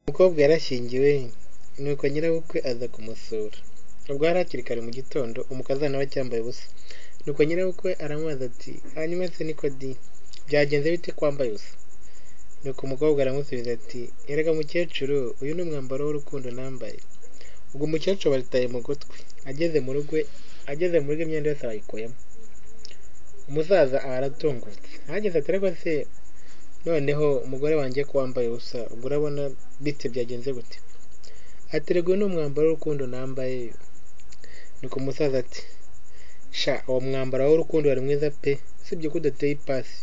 Umukobwa yarashyingiwe nuko nyirabukwe aza kumusura. Ubwo hari hakiri kare mu gitondo umukazana we acyambaye ubusa. Nuko nyirabukwe aramubaza ati hanyuma se niko di? Byagenze bite ko wambaye ubusa? Nuko umukobwa aramusubiza ati erega mukecuru uyu ni umwambaro w'urukundo nambaye. Ubwo umukecuru abaritaye mu gutwi. Ageze mu rugo ageze mu rugo imyenda yose arayikuyemo. Umusaza aba aratungutse. Arageze ati ariko se noneho umugore wanjye ko wambaye ubusa ubwo urabona bite byagenze gute? Ati erega uyu ni umwambaro w'urukundo nambaye. Nuko umusaza ati sha uwo mwambaro w'urukundo wari mwiza pe! Usibye ko udateye ipasi.